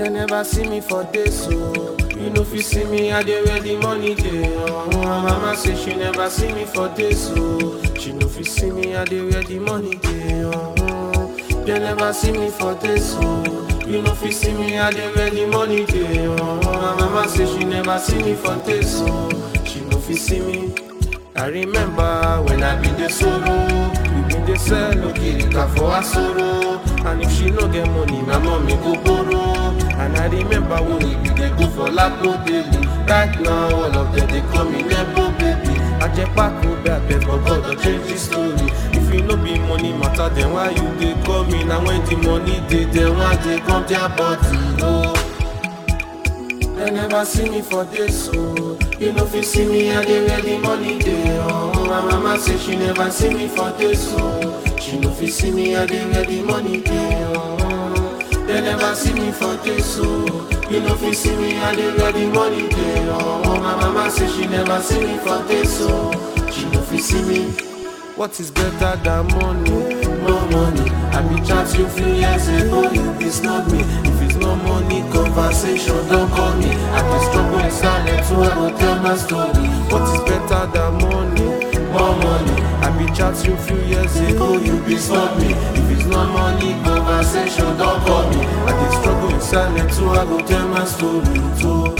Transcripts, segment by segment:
They never see me for days, so you know if you see me, I dey where the money dey. Oh, my mama say she never see me for days, so she know if you see me, I dey where the money dey. Oh, they never see me for days, so you know if you see me, I dey where the money dey. Oh, my mama say she never see me for days, so she know if you see me. I remember when I been the solo, we been the sell okirika for her sorrow. And if she no get money, my mommy go borrow. And I remember when we be dey go for Lapo daily. Right now, all of them they call me Nebo baby. I just pack up bad but God don't change the story. If you no be money matter, then why you dey call me? Now when the money dey, then why they come their body? Oh. They never see me for this, so you know if you see me, I dey where the money dey. Oh, my mama say she never see me for this, so she know if you see me, I dey where the money dey. Oh, they never see me for this, so you know if you see me, I dey where the money dey. Oh, my mama say she never see me for this, so she know if you see me. What is better than money? More money. I be chat you few years ago, you be snub me. If it's no money, conversation, don't call me. I be struggle in silence, so I will tell my story. What is better than money? More money. I be chat you few years ago, you be snub me. If it's no money, conversation, don't call me. I be struggle in silence, so I will tell my story too.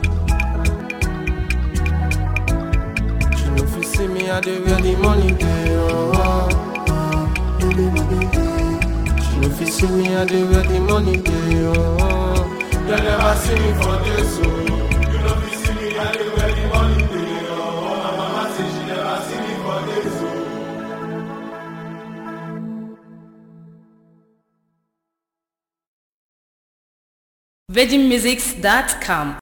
She know if you see me, I dey where the money dey. Oh. She know if you see me, I dey where the money dey. Oh. They never see me for this, so you know if you see me, I dey where the money dey. Oh. My mama say she never see me for this, so. virginmusics.com